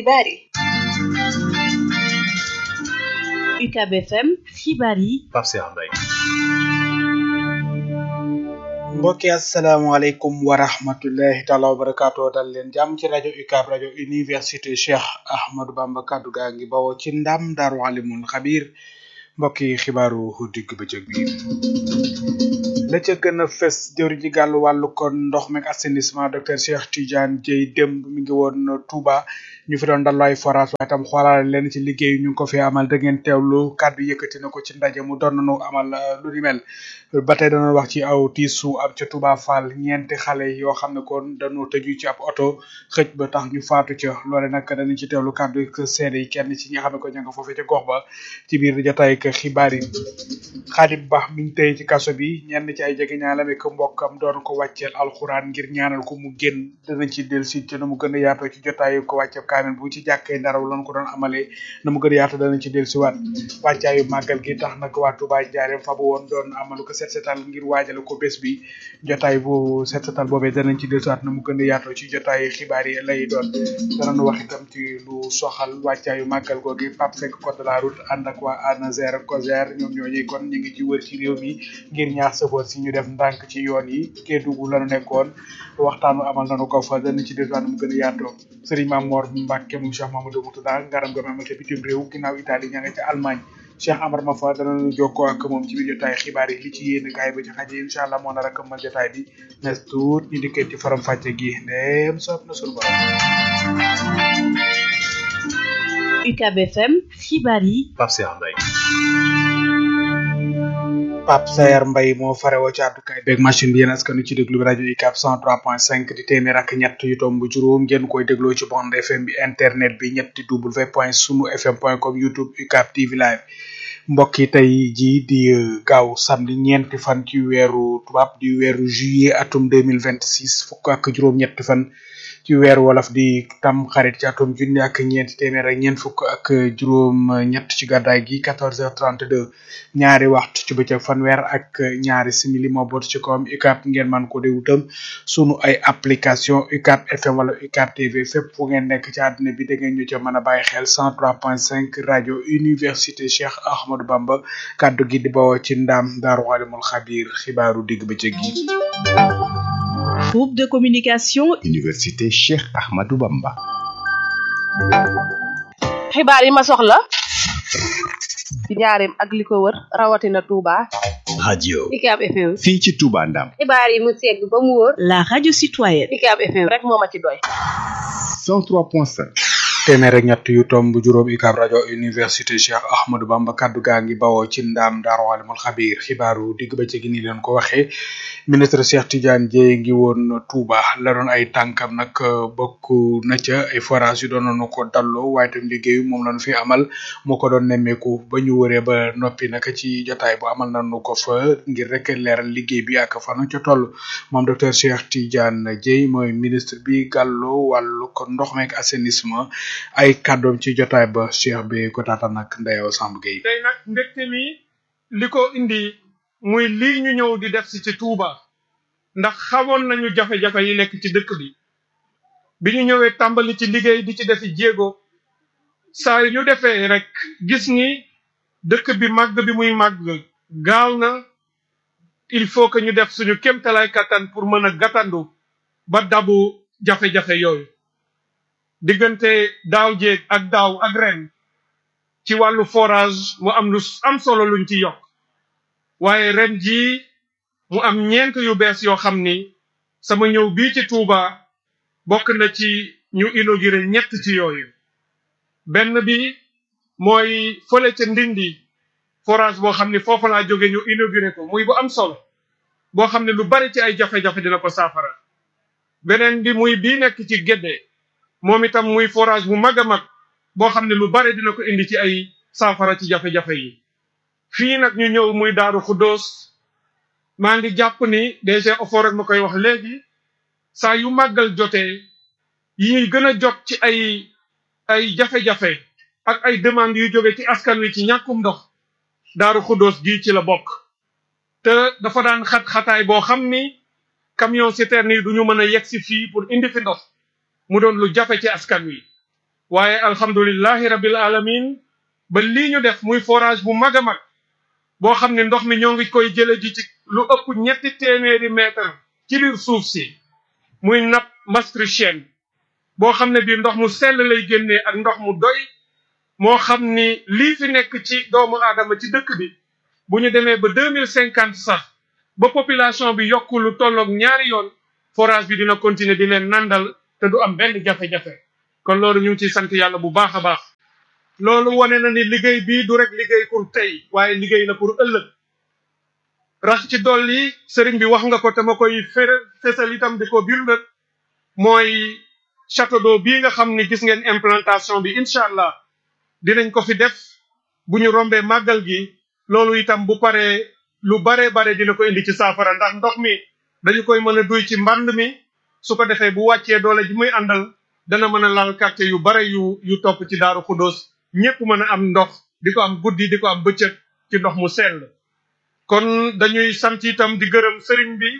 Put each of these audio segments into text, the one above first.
xibaar yi UCAB FM xibaar yi Pape Cheikh Mbaye mbokki asalaamaaleykum wa rahmatullahi taala wa barakaatu dal leen jàmm ci rajo UCAB rajo université Cheikh Ahmadou Bamba kaddu gaa ngi bawoo ci ndam daaru alimul xabir mbokki xibaaru digg bëccëg bi la ca gën a fës jëwri ji gàllu wàllu kon ndox meeg assainissement docteur Cheikh Tidiane Dieye démb mi ngi woon Touba ñu fi doon dallu ay forage waaye tam xoolaale leen ci liggéey ñu ngi ko fi amal da ngeen teewlu kàddu yëkkati na ko ci ndaje mu doon nañu amal lu ni mel ba tey dana wax ci aw tiisu am ca Touba Fall ñeenti xale yoo xam ne kon dañoo tëju ci ab oto xëj ba tax ñu faatu ca loole nag danañ ci teewlu kàddu seede yi kenn ci ñi nga xam ne ko ña nga foofee ca gox ba ci biir jotaay ak xibaar yi Xaadim Ba mi ngi tey ci kaso bi ñenn ci ay jege ñaalame ko mbokkam doon ko wàcceel alxuraan ngir ñaanal ko mu génn danañ ci del si ci na mu gën a yaatoo ci jotaayu ko wàcce kaamil bu ci jàkkee ndaraw lan ko doon amalee na mu gën a yaatoo danañ ci del si waat wàccaayu màggal gi tax nag waa Touba Njaareem fa bu woon doon amalu ko set setal ngir waajale ko bés bi jotaay bu set setal boobee danañ ci del si waat na mu gën a yaatoo ci jotaayu xibaar yi lay doon danañ wax itam ci lu soxal wàccaayu màggal googi Pape Seck code de la route ànd ak waa ANASER COSER ñoom ñooñu kon ñu ngi ci wër ci réew mi ngir ñaax sëfoor si ñu def ndànk ci yoon yi Kédougou lañu nekkoon waxtaanu amal nañu ko fa dana ci deswaan mu gën a yaatoo Serigne Mamor Mbacke mu Cheikh Mamadou Moutada ngaram gam amal ca bitim réew ginnaaw Italie ña nga ca Allemagne Cheikh Amar ma fa danañu jokkoo ak moom ci biir jotaay xibaar yi li ci yéen kaay ba ci xaje incha allah moo nar a këmmal jotaay bi nes tuut ñu dikkee ci faram fàcce gi ndéem soob na sunu borom UCAB FM xibaar yi Pape Cheikh Mbaye Pape Sayar Mbaye moo farewoo ci àddukaay beeg machine bi yéen askanu ci déglu bi rajo UCAB 103.5 di téeméer ak ñett yu tomb juróom ngeen koy dégloo ci bande FM bi internet bi ñetti w point sunu fm point com youtube UCAB TV live mbokk yi tey jii di gaaw samedi ñeenti fan ci weeru tubaab di weeru juillet atum 2026 fukk ak juróom-ñetti fan ci weer wolof di tam xarit ci atum junni ak ñeenti téeméer ak ñeent fukk ak juróom ñett ci gàddaay gi 14h32 ñaari waxtu ci bëccëg fanweer ak ñaari simili moo boot ci kawam UCAB ngeen man ko déglu tam sunu ay application UCAB FM wala UCAB TV fépp fu ngeen nekk ci àdduna bi da ngeen ñu ca mën a bàyyi xel 103.5 rajo université Cheikh Ahmadou Bamba kaddu gi di bawoo ci ndam daaru alimul xabir xibaaru digg bëccëg gi. groupe de communication Université Cheikh Ahmadou Bamba. xibaar yi ma soxla ci njaareem ak li ko wër rawatina Touba. radio UCAB FM. fii ci Touba Ndam. xibaar yi mu segg ba mu wóor. la radio citoyenne UCAB FM rek moo ma ci doy. 103.5. téeméer ak ñett yu tomb juróom UCAB rajo université Cheikh Ahmadou Bamba kaddu gaa ngi bawoo ci ndaam daaru alimul xabir xibaaru digg ba ci gi ni leen ko waxee ministre Cheikh Tidiane Dieye ngi woon Touba la doon ay tànkam nag bokk na ca ay forage yu doon nañu ko dalloo waaye tam liggéeyu moom lañu fi amal moo ko doon nemmeeku ba ñu wëree ba noppi nag ci jotaay bu amal nañu ko fa ngir rek leeral liggéey bi ak fanu ca toll moom docteur Cheikh Tidiane Dieye mooy ministre bi gàllu wàllu ko ndox meek assainissement ay kàddoom ci jotaay ba cheikh bi ko taataan nag Ndeyo Samb Gueye tey nag mbégte mi li ko indi muy lii ñu ñëw di def si ci Touba ndax xamoon nañu jafe-jafe yi nekk ci dëkk bi bi ñu ñëwee tàmbali ci liggéey di ci defi jéego saa yu ñu defee rek gis ni dëkk bi màgg bi muy màgg gaaw na il faut que ñu def suñu kéemtalaay kattan pour mën a gàttandu ba dabu jafe-jafe yooyu diggante daaw jéeg ak daaw ak ren ci wàllu forage mu am lu am solo luñ ci yokk waaye ren jii mu am ñeent yu bees yoo xam ni sama ñëw bii ci Touba bokk na ci ñu inauguré ñett ci yooyu benn bi mooy fële ca Ndindi forage boo xam ni foofu laa jóge ñu inauguré ko muy bu am solo boo xam ne lu bari ci ay jafe-jafe dina ko saafara beneen bi muy bii nekk ci Gédé moom itam muy forage bu mag a mag boo xam ne lu bare dina ko indi ci ay saafara ci jafe-jafe yi fii nag ñu ñëw muy daaru xuddoos maa ngi jàpp ni DG Ofor rek ma koy wax léegi saa yu màggal jotee yi ñuy gën a jot ci ay ay jafe-jafe ak ay demandes yu jóge ci askan wi ci ñàkkum ndox daaru xuddoos gii ci la bokk te dafa daan xat-xataay boo xam ni camion citerne yi du ñu mën a yegg si fii pour indi fi ndox mu doon lu jafe ci askan wi waaye alhamdulillahi rabbil alamin ba lii ñu def muy forage bu mag a mag boo xam ne ndox mi ñoo ngi koy jële ji ci lu ëpp ñetti téeméeri mètre ci biir suuf si muy nappe maastrichtienne boo xam ne bii ndox mu sell lay génnee ak ndox mu doy moo xam ni lii fi nekk ci doomu aadama ci dëkk bi bu ñu demee ba deux mille cinquante sax ba population bi yokku lu tolloog ñaari yoon forage bi dina continuer di leen nandal te du am benn jafe-jafe kon loolu ñu ngi ciy sant yàlla bu baax a baax loolu wane na ni liggéey bii du rek liggéey pour tey waaye liggéey na pour ëllëg rax ci dolli sëriñ bi wax nga ko te ma koy fere fesal itam di ko biir mooy château d'eau bii nga xam ni gis ngeen implantation bi incha allah dinañ ko fi def bu ñu rombee màggal gi loolu itam bu paree lu bare bare dina ko indi ci saafara ndax ndox mi dañu koy mën a duy ci mbànd mi su ko defee bu wàccee doole ji muy àndal dana mën a laal quartier yu bare yu yu topp ci daaru xudóos ñépp mën a am ndox di ko am guddi di ko am bëccëg ci ndox mu sell kon dañuy sant itam di gërëm sëriñ bi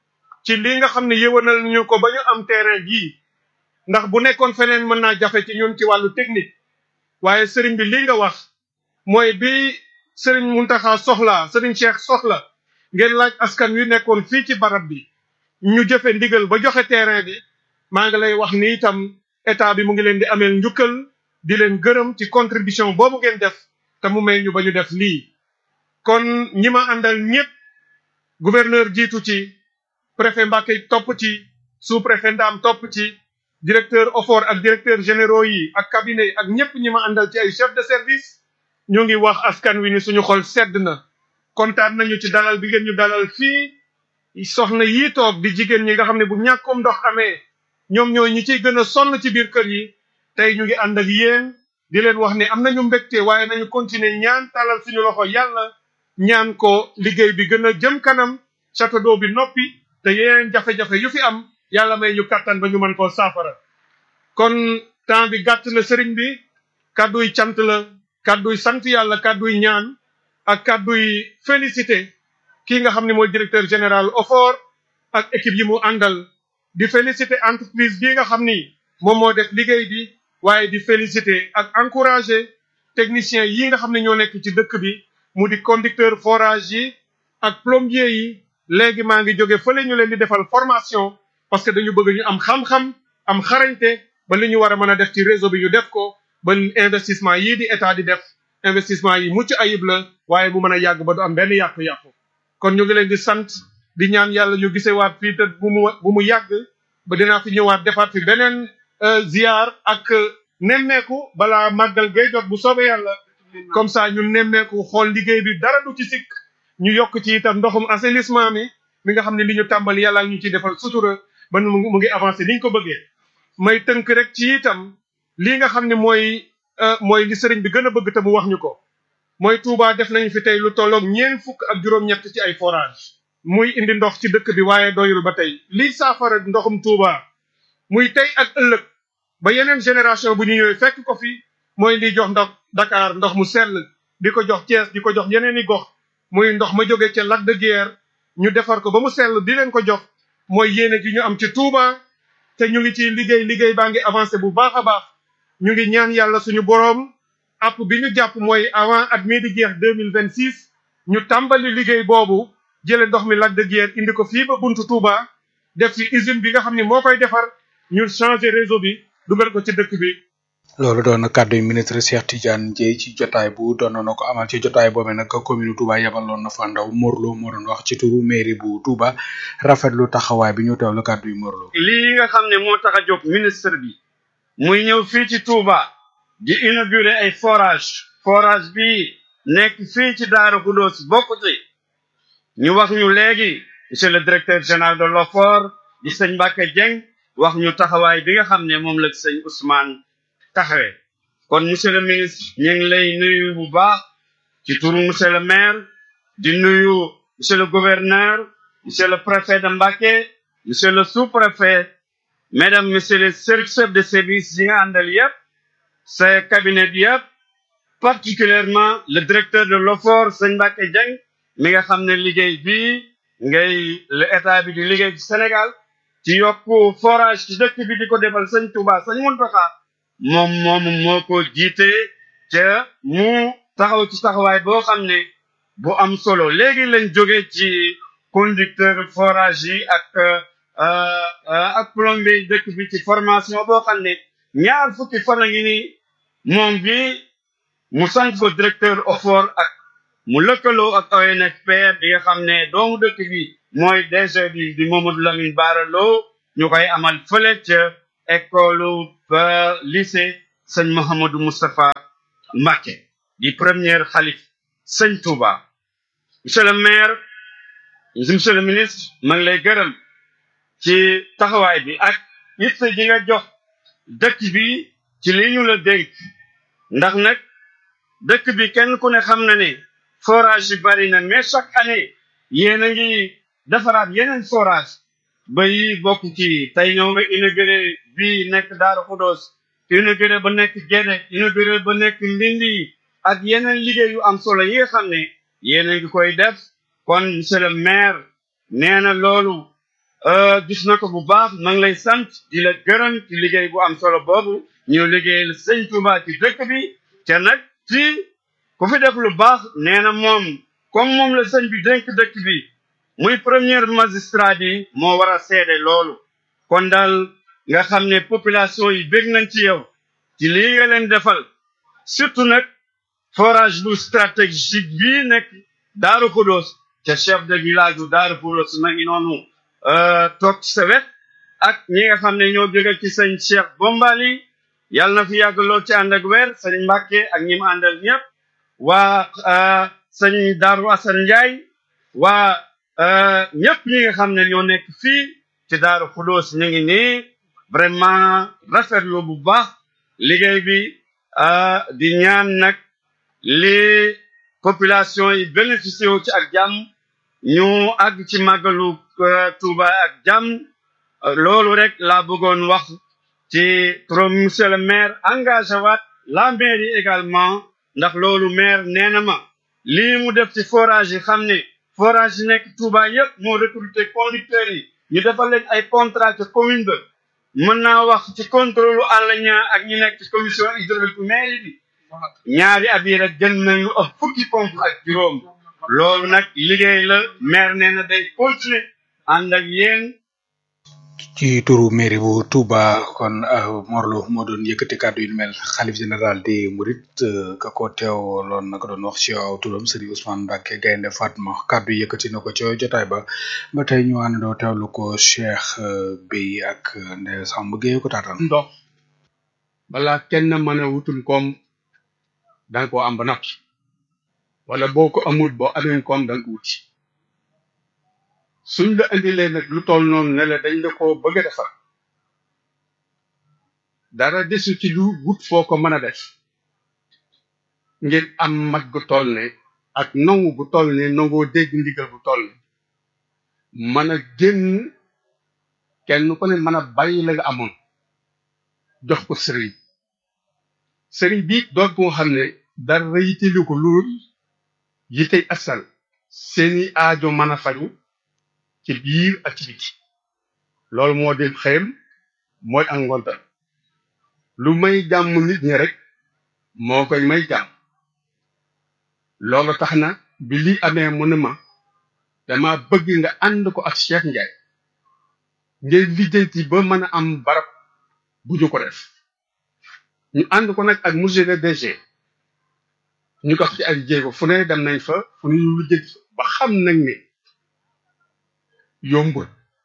ci li nga xam ne yëwanal ñu ko ba ñu am terrain bii ndax bu nekkoon feneen mën naa jafe ci ñun ci wàllu technique waaye sëriñ bi li nga wax mooy bi sëriñ Muntaxa soxla sëriñ Cheikh soxla ngeen laaj askan wi nekkoon fii ci barab bi ñu jëfe ndigal ba joxe terrain bi maa ngi lay wax ni itam état bi mu ngi leen di ameel njukkal di leen gërëm ci contribution boobu ngeen def te mu may ñu ba ñu def lii kon ñi ma àndal ñëpp gouverneur jiitu ci préfet Mbacké topp ci sous préfet Ndam topp ci directeur OFOR ak directeur généraux yi ak cabinet yi ak ñëpp ñi ma àndal ci ay chef de service ñu ngi wax askan wi ni suñu xol sedd na kontaan nañu ci dalal bi ngeen ñu dalal fii soxna yii toog di jigéen ñi nga xam ne bu ñàkkum ndox amee ñoom ñooy ñi ciy gën a sonn ci biir kër yi tey ñu ngi ànd ak yéen di leen wax ne am nañu mbégte waaye nañu continuer ñaan talal suñu loxo yàlla ñaan ko liggéey bi gën a jëm kanam château d'eau bi noppi te yeneen jafe-jafe yu fi am yàlla may ñu kattan ba ñu mën koo saafara kon temps bi gàtt na sëriñ bi kàdduy cant la kàdduy sant yàlla kàdduy ñaan ak kàdduy félicité kii nga xam ne mooy directeur général OFOR ak équipe yi mu àndal di félicité entreprise bii nga xam ni moom moo def liggéey bi waaye di félicité ak encouragé technicien yi nga xam ne ñoo nekk ci dëkk bi mu di conducteur forage yi ak plombier yi léegi maa ngi jóge fële ñu leen di defal formation parce que dañu bëgg ñu am xam-xam am xarañte ba li ñu war a mën a def ci réseau bi ñu def ko ba investissement yii di état di def investissement yi mucc ayib la waaye mu mën a yàgg ba du am benn yàqu-yàqu kon ñu ngi leen di sant di ñaan yàlla ñu gisewaat fii te bu mu bu mu yàgg ba dinaa fi ñëwaat defaat fi beneen ziar ak nemmeeku balaa màggal gay jot bu soobee yàlla comme ça ñu nemmeeku xool liggéey bi dara du ci sikk ñu yokk ci itam ndoxum assainissement mi mi nga xam ne li ñu tàmbali yàlla ñu ciy defal sutura ba mu mu ngi avancé ni ñu ko bëggee may tënk rek ci itam lii nga xam ne mooy mooy li sëriñ bi gën a bëgg te mu wax ñu ko mooy Touba def nañu fi tey lu tolloog ñeent fukk ak juróom-ñett ci ay forage muy indi ndox ci dëkk bi waaye doyul ba tey lii saafara ndoxum Touba muy tey ak ëllëg ba yeneen génération bu ñu ñëwee fekk ko fi mooy liy jox ndox Dakar ndox mu sell di ko jox Thiès di ko jox yeneen i gox muy ndox ma jóge ca Lac de Guiers ñu defar ko ba mu sell di leen ko jox mooy yéene gi ñu am ci Touba te ñu ngi ci liggéey liggéey baa ngi avancé bu baax a baax ñu ngi ñaan yàlla suñu boroom app bi ñu jàpp mooy avant at mii di jeex deux mille vingt six ñu tàmbali liggéey boobu jële ndox mi Lac de Guiers indi ko fii ba buntu Touba def fi usine bi nga xam ne moo koy defar ñu changer réseau bi dugal ko ci dëkk bi. loolu doon na kàddu yi ministre Cheikh Tidiane Dièye ci jotaay bu doon na ko amal ci jotaay boobee nag commune Touba yebaloon na fa ndaw Morlo moo doon wax ci turu mairie bu Touba rafetlu taxawaay bi ñu teewlu kàddu yi Morlo. lii nga xam ne moo tax a jóg ministre bi muy ñëw fii ci Touba di inaugurer ay forage forage bi nekk fii ci Darou Khoudoss bokk ci ñu wax ñu léegi monsieur le directeur général de l'OFOR di sëñ Mbacke Dieng wax ñu taxawaay bi nga xam ne moom la sëñ Ousmane taxawee kon monsieur le ministre ñu ngi lay nuyu bu baax ci turu monsieur le maire di nuyu monsieur le gouverneur monsieur le préfet de Mbacké monsieur le sous-préfet mesdames messieurs les chefs de service yi nga àndal yëpp sa cabinet bi yëpp particulièrement le directeur de l'OFOR sëñ Mbacké Dieng mi nga xam ne liggéey bi ngay le état bi di liggéey ci Sénégal ci yokku forage ci dëkk bi di ko defal sëñ Touba sëñ Mountakha moom moom moo ko jiite ca mu taxaw ci taxawaay boo xam ne bu am solo léegi lañ jóge ci conducteur forage yi ak ak plombier dëkk bi ci formation boo xam ne ñaar fukki fan a ngi ni moom bi mu sant ko directeur OFOR ak mu lëkkaloo ak ONFP bi nga xam ne doomu dëkk bi mooy DG bi di Mamadou Lamine Bara Lo ñu koy amal fële ca école ba lycée sëñ Mouhamadou Moustapha Mbacké di premier xalif sëñ Touba monsieur le maire monsieur le ministre ma ngi lay gërëm ci taxawaay bi ak it ji nga jox dëkk bi ci li ñu la dénk ndax nag dëkk bi kenn ku ne xam na ne forage yi bari na mais chaque année yéen a ngi defaraat yeneen forage ba yi bokk ci tey ñoo nga inauguré bi nekk Daaru Xudoos inauguré ba nekk Gédé inauguré ba nekk Ndindi ak yeneen liggéey yu am solo yi nga xam ne yéen a ngi koy def kon monsieur le maire nee na loolu gis na ko bu baax ma ngi lay sant di la gërëm ci liggéey bu am solo boobu ñu liggéeyal sëñ Touba ci dëkk bi te nag fii ku fi def lu baax nee na moom comme moom la sëñ bi dénk dëkk bi muy premier magistrat bi moo war a seede loolu kon daal nga xam ne population yi bég nañ ci yow ci lii nga leen defal surtout nag forage bu stratégique bii nekk Daaru Xudoos te chef de village bu Daaru Xudoos ma ngi noonu toog ci sa wet ak ñi nga xam ne ñoo jóge ci sëñ Cheikh Bombali yàlla na fi yàgg lool ci ànd ak weer sëñ Mbàkke ak ñi mu àndal ñëpp waa sëñ Daaru Asan Njaay waa ñëpp ñi nga xam ne ñoo nekk fii ci Daaru Xudoos ñu ngi nii vraiment rafetlu bu baax liggéey bi di ñaan nag li population yi bénéficié wu ci ak jàmm ñu àgg ci màggalu Tuuba ak jàmm loolu rek laa bëggoon wax ci trop monsieur le maire engagé waat la mairie également ndax loolu maire nee na ma lii mu def ci forage yi xam ne forage yi nekk Touba yëpp moo recruté conducteurs yi ñu defal leen ay contrat ci commune ba mën naa wax ci contrôle àll ñaa ak ñi nekk ci commission hydraulique mairie bi ñaari at yi rek jënd nañu ëpp fukki pompe ak juróom loolu nag liggéey la maire nee na day continuer ànd ak yéen ci turu mairie bu Touba kon Morlo moo doon yëkkati kàddu yu mel xalif général di Murit ka ko teewloon naka doon wax ci aw turam Serigne Ousmane Mbacke Gaynde Fatma kàddu yëkkati na ko ca jotaay ba ba tey ñu àndandoo teewlu ko Cheikh Bey ak Ndeye Samb Gueye ko taataan. ndox balaa kenn mën a wutum koom danga ko am ba noppi wala boo ko amul boo amee koom danga ko wuti suñ la indilee nag lu toll noonu ne la dañ la ko bëgg a defar dara desu ci lu wut foo ko mën a def ngir am mat gu toll ne ak nangu gu toll ne nangoo dégg ndigal bu toll ne mën a génn kenn ku ne mën a bàyyi la nga amoon jox ko sëriñ sëriñ bi doon ko xam ne dara yitelu ko lool yitey asal seeni aajo mën a faju ci biir ak ci biti loolu moo di xëyam mooy ak ngontal lu may jàmm nit ñi rek moo koy may jàmm loolu tax na bi lii amee mu ne ma dama bëgg nga ànd ko ak Cheikh Ndiaye ngeen lijjanti ba mën a am barab bu ñu ko def ñu ànd ko nag ak monsieur le DG ñu ko ci ay jéego fu ne dem nañ fa fu ne ñu lijjanti ba xam nag ne yombul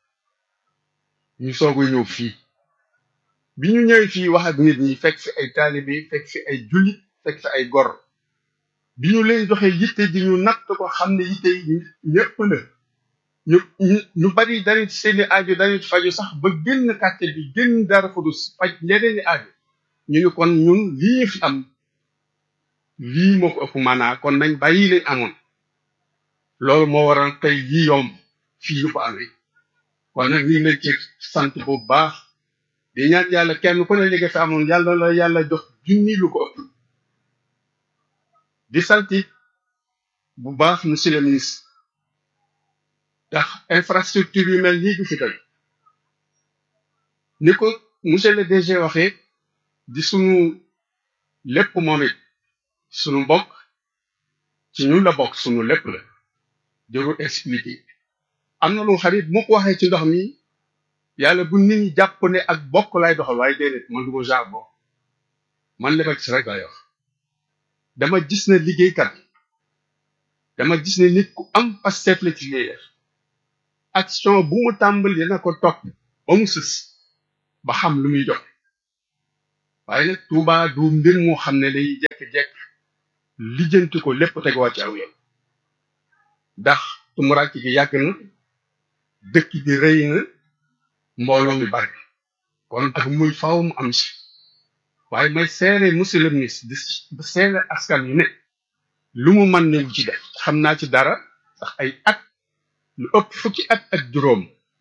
ñu soog a ñëw fii bi ñu ñëwee fii wax ak nit ñi fekk fi ay taalibe fekk fi ay jullit fekk fi ay gor bi ñu leen joxee yitte di ñu natt ko xam ne yitte yi ñëpp la ñu ñu bari dañu seeni aajo dañu faju sax ba génn kàcce bi génn dara fudus faj ñeneen i aajo ñu ni kon ñun lii ñu fi am lii moo ko ëpp maanaa kon nañ bàyyi leen amoon loolu moo waral tey lii yomb fii ñu ko amee kon nag ñu ngi leen ci sant bu baax di ñaan yàlla kenn ku ne li nga fi amoon yàlla la yàlla jox junni lu ko ëpp di santi bu baax monsieur le ministre ndax infrastructure yu mel nii du fi tey ni ko monsieur le DG waxee di sunu lépp moom it sunu mbokk ci ñun la bokk sunu lépp la jarul expliquer am na lu xarit mu ko waxee ci ndox mi yàlla bu nit ñi jàpp ne ak bokk lay doxal waaye déedéet man du ma genre bokk man lebal ci rek lay wax dama gis ne liggéeykat dama gis ne nit ku am pasteef la ci liggéey def action bu mu tàmbali dina ko topp ba mu sës ba xam lu muy jox waaye nag Tuuba du mbir moo xam ne day jekk-jekk lijjanti ko lépp tegoo ci aw yoon ndax tumuraanke gi yàgg na dëkk bi rëy na mbooloo mi bari kon ak muy faaw mu am si waaye may seere monsieur le ministre di seere askan wi ne lu mu mën ne ci def xam naa ci dara ndax ay at lu ëpp fukki at ak juróom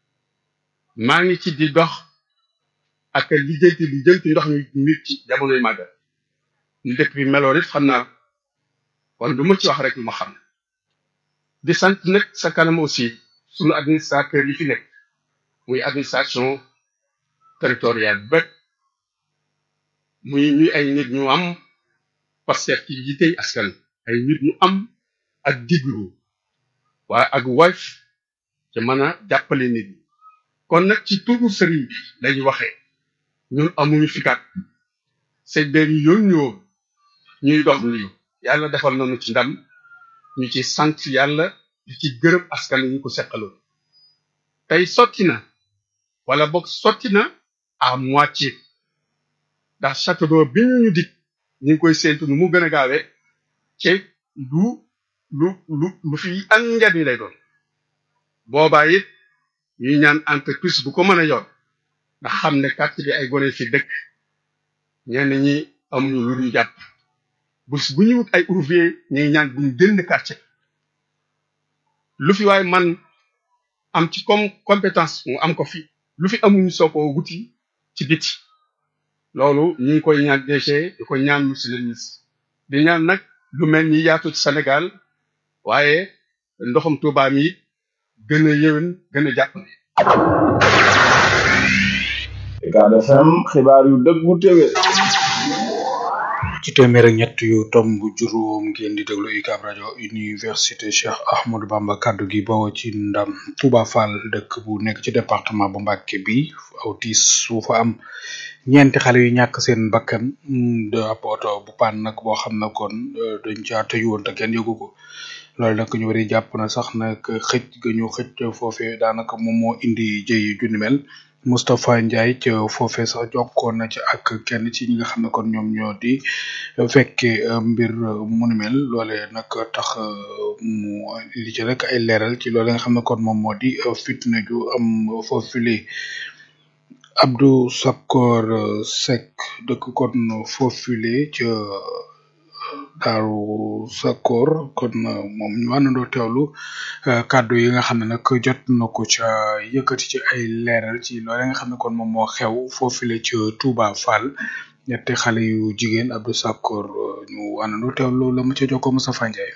maa ngi ci di dox ak lijjanti lijjanti ndox mi mbir ci jamonoy màggal ñu dëkk bi meloo it xam naa kon du ma ci wax rek lu ma xam di sant nag sa kanam aussi sunu administrateur yi fi nekk muy administration territoriale bépp muy ñuy ay nit ñu am Pastef ci yitey askan ay nit ñu am ak diglu waaye ak woyof ci mën a jàppale nit ñi kon nag ci turu sëriñ bi lañu waxee ñun amuñu fikat sëñ bee ñu yónni woon ñuy dox nii yàlla defal nañu ci ndam ñu ci sant yàlla di ci gërëm askan ñu ko seqaloon tey sotti na wala boog sotti na à moitié ndax château d'eau bi ñu ñu dig ñu ngi koy séentu nu mu gën a gaawee ci lu lu lu lu fi am njariñ lay doon boobaa it ñuy ñaan entreprise bu ko mën a yor ndax xam ne quartier bi ay gone fi dëkk ñenn ñi amuñu lu ñu jàpp bés bu ñu wut ay ouvrier ñuy ñaan bu ñu génn quartier lu fi waaye man am ci comme compétence mu am ko fi lu fi amuñu soo ko wuti ci biti loolu ñu ngi koy ñaan DG di ko ñaan monsieur le ministre di ñaan nag lu mel ni yaatu ci Sénégal waaye ndoxum Tuuba mi gën a yéwén gën a jàpp Ucab FM xibaar yu dëggu téwé ci téeméer ak ñett yu tomb juróom ngeen di déglu UCAB rajo université Cheikh Ahmadou Bamba kaddu gi bawoo ci ndam Touba Fall dëkk bu nekk ci département bu Mbacké bi aw tiis su fa am ñeenti xale yu ñàkk seen bakkan de ab oto bu paan nag boo xam ne kon dañ caa tëju woon te kenn yëgu ko loolu nag ñu bari jàpp na sax nag xëj ga ñu xëj foofee daanaka moom moo indi jëy ju ni mel Moustapha Ndiaye ca foofee sax jokkoon na ci ak kenn ci ñi nga xam ne kon ñoom ñoo di fekke mbir mu ni mel loole nag tax mu li ci rek ay leeral ci loole nga xam ne kon moom moo di fitna ju am foofule Abdou Sakor Seck dëkk kon foofule ca Daaru Sakor kon moom ñu àndandoo teewlu kàddu yi nga xam ne nag jot na ko ca yëkkati ci ay leeral ci loole nga xam ne kon moom moo xew foofule ca Touba Fall ñetti xale yu jigéen Abdou Sakor ñu àndandoo teewlu la ma ca jokkoo Moustapha Ndiaye.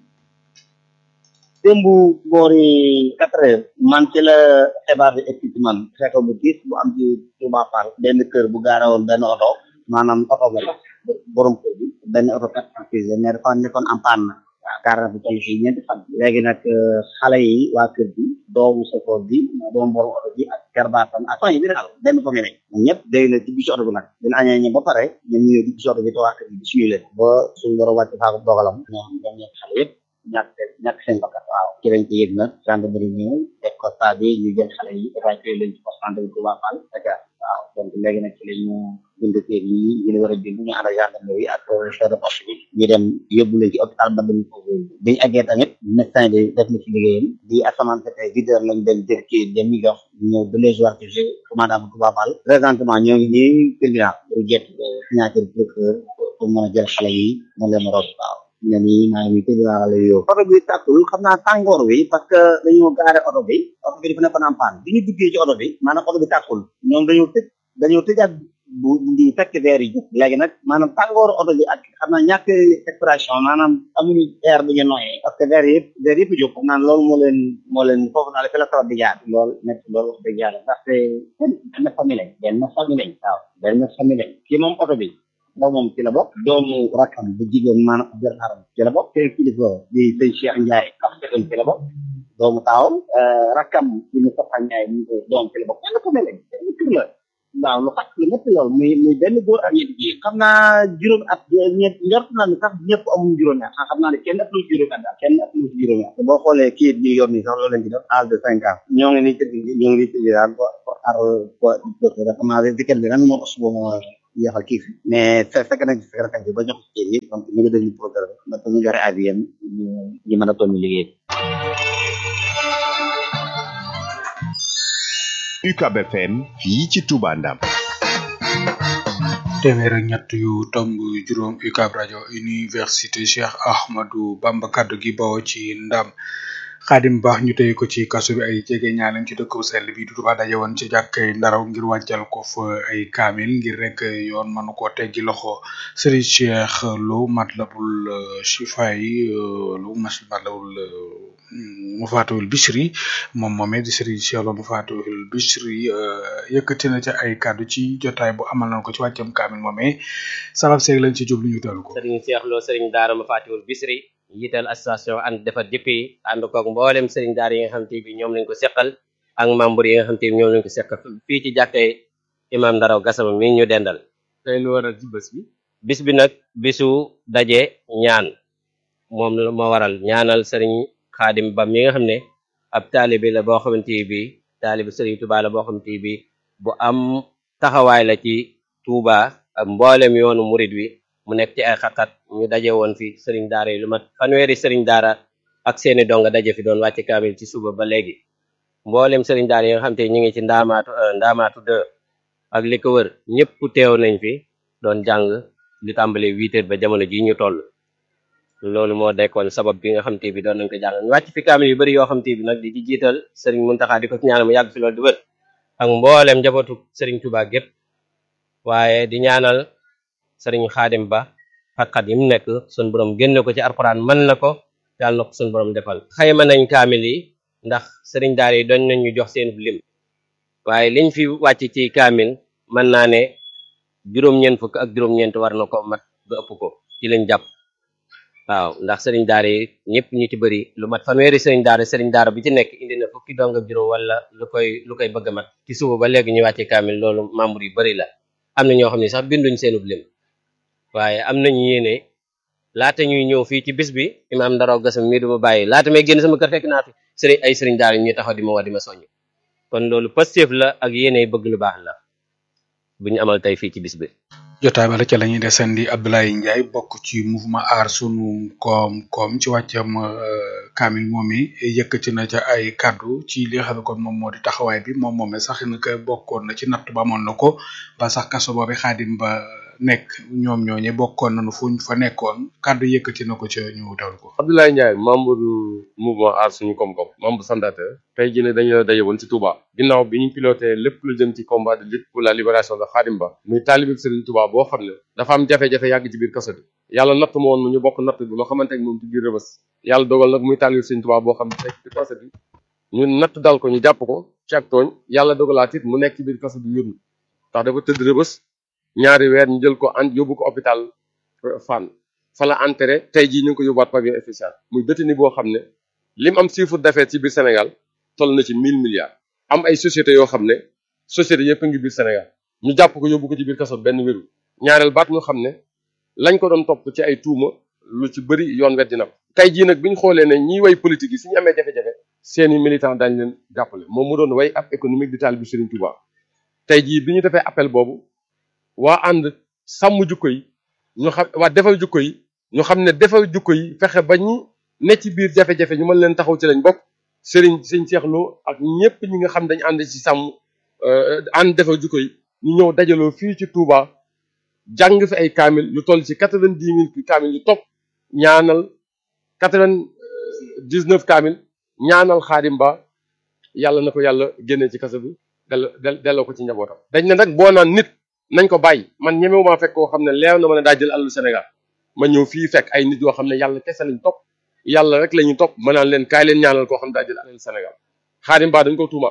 démb boori quatre heures man ci la xibaar bi egsi ci man fekk bu tiis bu am ci Touba Fall benn kër bu gaarawoon benn oto maanaam oto ba borom kër bi benn oto particulier mais dafa nekkoon en panne gaara bi ci fi ñeenti fan léegi nag xale yi waa kër bi doomu safoor bi doomu borom oto bi ak kerbaatam ak fan yi bi daal benn famille lañ ñoom ñëpp dégg na ci bisu oto bi nag dina añee ñe ba pare ñoom ñëwee ci bisu oto bi te waa kër bi suñu leen ba suñu borom wàcc faaku dogalam ñoom ñoom ñett xale yëpp ñàkk ñàkk seen bakkan waaw ci lañ ci yëg nag gendarmerie ñëw def constat bi ñu jël xale yi évacué leen ci poste santé bi Touba Fall Dakar waaw donc léegi nag ci la ñu bind kër yi ñu ne war a bind ñu ànd ak gendarmerie ak chef de poste bi ñu dem yóbbu leen ci hôpital ba dañ ko bi ñu eggee tamit médecin bi def na ci liggéeyam di asamaan te tey huit heures lañ dem jël ci dem ñu jox ñëw ba les jours ci commandant bu Touba Fall présentement ñoo ngi nii tribunal pour jet signature procureur pour mën a jël xale yi mën leen rob waaw ne nii maa ngi tribunal la yow oto bi tàkkul xam naa tàngoor wi parce que dañoo gaare oto bi oto bi dafa nekkoon en panne bi ñu duggee ci oto bi maanaam oto bi tàkkul ñoom dañoo tëj dañoo tëjaat bu di fekk verre yi jóg léegi nag maanaam tàngooru oto bi ak xam naa ñàkk expression maanaam amuñu air bu ñu noyyee parce que verre yëpp verre yëpp jóg xam naa loolu moo leen moo leen foofu naa la fi la tawat di jaar loolu nekk loolu wax dëgg yàlla ndaxte benn famille lañ benn famille lañ waaw benn famille lañ kii moom oto bi ndaw moom ci la bokk doomu rakkam bu jigéen maanaam jërnaaram ci la bokk te kilifa di sëñ Cheikh Ndiaye ak sëñ ci la bokk doomu taawam rakkam di Moustapha Ndiaye mu doom ci la bokk benn famille lañ benn kër la waaw lu xat lu métti loolu muy muy benn góor ak ñetti jigéen xam naa juróom at ñett njort naa ne sax ñëpp amuñ juróomi at xam naa ne kenn ëpp lu juróomi at daal kenn ëpp lu juróomi at boo xoolee kii ñu yor nii sax loolu lañ ci def âge de cinq ans ñoo ngi nii tëdd ñoo ngi nii tëdd daal ko xaar ko dafa maa weekend bi ren moo suba moo yeexal kii fi mais fe fekk nañ fekk nañ ba jox kii yi donc ñu ngi déglu programme bi ndax ñu joxe avis yam ñu mën a toll liggéey UCAB FM fii ci Touba Ndam téeméer ak ñett yu tomb juróom UCAB rajo université Cheikh Ahmadou Bamba kaddu gi bawoo ci ndam xaadim baax ñu tey ko ci kaso bi ay jege ñaalem ci dëkk bu sell bi du Touba daje woon ci jàkkay ndaraw ngir wàccal ko fa ay kaamil ngir rek yoon mënu ko teggi loxo Serigne Cheikh Lo Matlabul Chifaay lu mas Matlabul mu faatuwul Bichri moom moomee di Serigne Cheikh Lo mu faatuwul Bichri yëkkati na ca ay kàddu ci jotaay bu amal nañ ko ci wàccam kaamil moomee sabab seeg lañ ci jublu ñu teelu ko Serigne Cheikh Lo Serigne Daara mu faatuwul Bichri yital association ànd defar jikko yi ànd koog mboolem Serigne Daara yi nga xam te bi ñoom lañ ko seqal ak membre yi nga xam te bi ñoom lañ ko seqal fii ci jàkkee imam Ndaraw Gassama mi ñu dendal tey lu waral ci bés bi bis bi nag bisu daje ñaan moom la ma waral ñaanal Serigne xaadim ba mi nga xam ne ab taalibi la boo xamante bi taalibi Serigne Touba la boo xamante bi bu am taxawaay la ci Touba ak mboolem yoonu murid wi mu nekk ci ay xat-xat ñu daje woon fi Serigne Daara yi lu mat fanweeri Serigne Daara ak seeni donga daje fi doon wàcce kaamil ci suba ba léegi mboolem Serigne Daara yi nga xam te ñu ngi ci ndaamaatu ndaamaatu de ak li ko wër ñëpp teew nañ fi doon jàng li tàmbale huit heures ba jamono ji ñu toll loolu moo dekkoon sabab bi nga xam te bi doon nañ ko jàng ñu wàcc fi kaamil yu bëri yoo xam te bi nag di ci jiital sëriñ Muntaxa di ko ñaanal mu yàgg fi loolu di wër ak mboolem njabootu sëriñ Tuubaa gépp waaye di ñaanal sëriñ Xaadim Ba xat-xat yi mu nekk sun borom génne ko ci alxuraan mën na ko yàlla na ko sun borom defal xayma nañ kaamil yi ndax sëriñ daara yi doon nañ ñu jox seen lim waaye liñ fi wàcc ci kaamil mën naa ne juróom-ñeent fukk ak juróom-ñeent war na ko mat ba ëpp ko ci lañ jàpp waaw ndax sëriñ daara yi ñëpp ñu ci bëri lu mat fanweeri sëriñ daara sëriñ daara bi ci nekk indi na fukki dong ak juróom wala lu koy lu koy bëgg a mat ci suba ba léegi ñu wàcce kaamil loolu membre yu bëri la am na ñoo xam ne sax binduñ seenub lim waaye am nañu yéene laata ñuy ñëw fii ci bis bi imaam Ndaraw Gassama mii du ma bàyyi laata may génn sama kër fekk naa fi sëriñ ay sëriñ daara ñuy taxaw di ma wax di ma soññ kon loolu positif la ak yéene bëgg lu baax la bu ñu amal tey fii ci bis bi jotaay bala ca la ñuy desandi Abdoulaye Ndiaye bokk ci mouvement aar sunu koom-koom ci wàccam kaamil moom mi yëkkati na ca ay kaddu ci li nga xam ne kon moom moo di taxawaay bi moom moomee sax na ko bokkoon na ci natt ba amoon na ko ba sax kaso boobu xaadim ba nekk ñoom ñooñe bokkoon nañu fuñ fa nekkoon kaddu yëkkati na ko ca ñu teewlu ko. Abdoulaye Ndiaye membre du mouvement aar suñu koom-koom membre fondateur tey jii ne dañu la daje woon ci Touba ginnaaw bi ñu piloté lépp lu jëm ci combat de lutte pour la libération de Khadim Ba muy taalibe Serigne Touba boo xam ne dafa am jafe-jafe yàgg ci biir kaso bi yàlla natt ma woon ñu bokk natt bi ma xamante ak moom ci biir rëbës yàlla dogal nag muy taalibe Serigne Touba boo xam ne nekk ci kaso bi ñu natt dal ko ñu jàpp ko ci ak tooñ yàlla dogalaat it mu nekk ci biir kaso bi yónni ndax dafa tëdd rëbës ñaari weer ñu jël ko and yóbbu ko hôpital Fann fa la enterré tey jii ñu ngi ko yóbbuwaat pavillon spécial muy détenu boo xam ne lim am chiffre d'affaires ci biir Sénégal toll na ci mille milliards am ay sociétés yoo xam ne sociétés yëpp a ngi biir Sénégal ñu jàpp ko yóbbu ko ci biir kaso benn wéru ñaareel baat ñu xam ne lañ ko doon topp ci ay tuuma lu ci bëri yoon weddi na ko tey jii nag bi ñu xoolee ne ñiy way politique yi suñu amee jafe-jafe seeni militant dañ leen jàppale moom mu doon way ab économique di taal bi Serigne Touba tey jii bi ñu defee appel boobu waa ànd sàmm jukko yi ñu xam waa defal jukko yi ñu xam ne defal jukko yi fexe ba ñi ne ci biir jafe-jafe ñu mën leen taxaw ci lañ bokk Serigne Sëñ Cheikh Lo ak ñëpp ñi nga xam dañu ànd ci sàmm ànd defal jukko yi ñu ñëw dajaloo fii ci Touba jàng fi ay kaamil yu toll ci quatre-vingt-dix mille kaamil yu topp ñaanal quatre-vingt-dix-neuf kaamil ñaanal Xaadim Ba yàlla na ko yàlla génnee ci kaso bi delloo delloo ko ci njabootam. dañ ne nag boo naan nit nañ ko bàyyi man ñemewumaa fekk koo xam ne leew na ma ne daa jël alalu Sénégal ma ñëw fii fekk ay nit yoo xam ne yàlla kese lañ topp yàlla rek la ñuy topp ma naan leen kaay leen ñaanal koo xam ne daa jël alalu Sénégal Xaadim Ba dañ ko tuumaal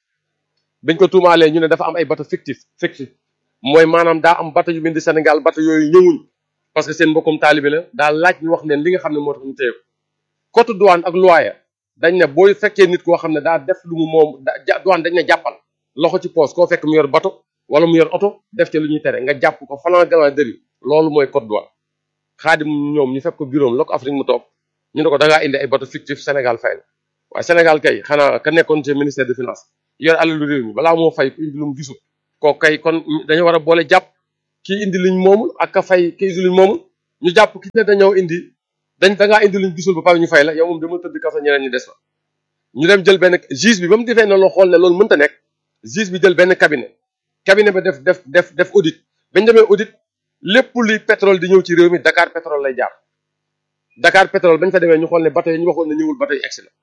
bañ ko tuumaalee ñu ne dafa am ay bateau fictif fictif mooy maanaam daa am bateau yu bind Sénégal bateau yooyu ñëwuñ parce que seen mbokkum taalibe la daa laaj ñu wax leen li nga xam ne moo tax ñu téye ko code douane ak loyer dañ ne booy fekkee nit koo xam ne daa def lu mu moom da douane dañ ne jàppal loxo ci poos koo fekk mu yor bateau wala mu yor oto def ci lu ñuy tere nga jàpp ko flagrant délit loolu mooy code douane xaadim ñoom ñu fekk ko bureau am la ko Afrique mu toog ñu ne ko da ngaa indi ay bateau fictif Sénégal fay na waaye Sénégal kay xanaa ka nekkoon ci ministère de finance yor alalu réew mi balaa moo fay ku indi lu mu gisul kooku kay kon dañu war a boole jàpp kii indi luñ moomul ak ka fay kii indi luñ moomul ñu jàpp ki ne dañoo indi dañ da ngaa indi luñ gisul ba pare ñu fay la yow moom dama tëdd kaso ñeneen ñi des fa ñu dem jël benn juge bi ba mu defee na loo xool ne loolu mënta nekk juge bi jël benn cabinet cabinet ba def def def def audit bañ demee audit lépp luy pétrole di ñëw ci réew mi Dakar pétrole lay jaar Dakar pétrole bañ fa demee ñu xool ne bateau yi ñu waxoon ne ñëwul bateau yi egsi na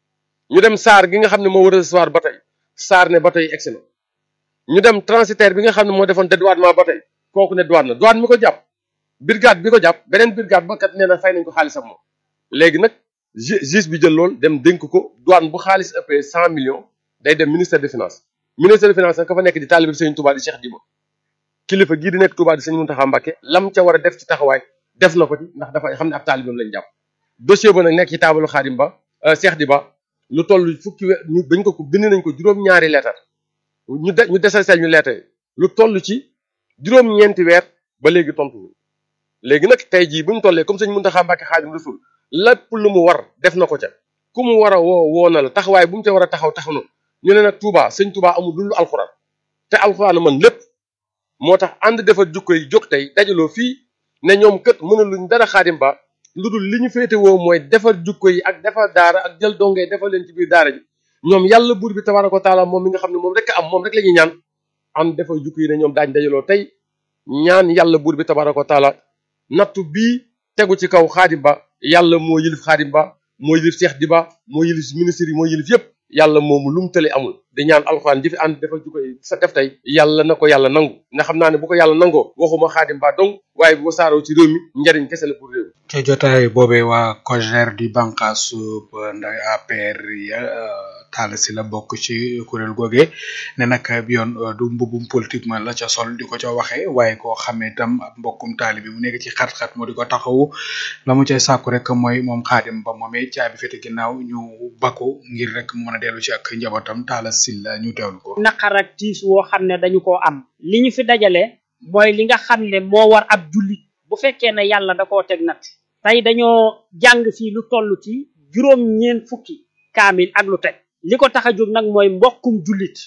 ñu dem SAR gi nga xam ne moo war a recevoir bateau yi SAR ne bateau yi egsi na ñu dem transitaire bi nga xam ne moo defoon dédouanement bateau yi kooku ne douane na douane mi ko jàpp brigade bi ko jàpp beneen brigade ba kat nee na fay nañ ko xaalisam moom léegi nag juge bi jël loolu dem dénk ko douane bu xaalis ëppee cent millions day dem ministère des finances ministère des finances nag ka fa nekk di taalibe Sëriñ Touba di Cheikh Diba kilifa gii di nekk Touba di Sëriñ Mountakha Mbacké lam ca war a def ci taxawaay def na ko ci ndax dafa xam ne ab taalibeem lañ jàpp dossier ba nag nekk ci taabalu Xaadim Ba Cheikh Diba lu toll fukki weer ñu bañ ko ko bind nañ ko juróom-ñaari leetar ñu de ñu desal seel ñu leetar lu toll ci juróom-ñeenti weer ba léegi tontu léegi nag tey jii bu ñu tollee comme Sëriñ Mountakha Mbacké Xaadim Rasul lépp lu mu war def na ko ca ku mu war a woo woo na la taxawaay bu mu ca war a taxaw taxaw na ñu ne nag Touba sëñ Touba amul lu alxuraan te alxuraan man lépp moo tax ànd defar jukko yi jóg tey dajaloo fii ne ñoom kët mënuluñ dara Xaadim Ba lu dul li ñu féete woo mooy defar jukko yi ak defar daara ak jël dongee defar leen ci biir daara ji ñoom yàlla buur bi tabaaraka wa taala moom mi nga xam ne moom rek am moom rek la ñuy ñaan ànd defar jukko yi ne ñoom daañ dajaloo tey ñaan yàlla buur bi tabaaraka wa taala nattu bii tegu ci kaw Xaadim Ba yàlla moo yilif Xaadim Ba moo yilif Cheikh Diba moo yilif ministre yi moo yilif yépp yàlla moomu lu mu tële amul di ñaan alxuraan ji fi ànd dafa ju koy sa def tey yàlla na ko yàlla nangu nga xam naa ne bu ko yàlla nangoo waxuma Xaadim Ba dong waaye bu ko saaroo ci réew mi njariñ kese la pour réew mi ca jotaay boobee waa COJER di bànqaasu nday APR ya taala si la bokk ci kuréel googe ne nag bi yoon du mbubum politique man la ca sol di ko ca waxee waaye koo xamee itam ab mbokkum taali bi mu nekk ci xat-xat moo di ko taxawu la mu cay sàkku rek mooy moom Xaadim Ba moomee caabi fete ginnaaw ñu bakku ngir rek mu mën a dellu ci ak njabootam taala si la ñu teewlu ko naqar ak tiis woo xam ne dañu koo am li ñu fi dajale mooy li nga xam ne moo war ab jullit bu fekkee ne yàlla da koo teg nat tey dañoo jàng fii lu toll ci juróom ñeen fukki kaamil ak lu teg li ko tax a jóg nag mooy mbokkum jullit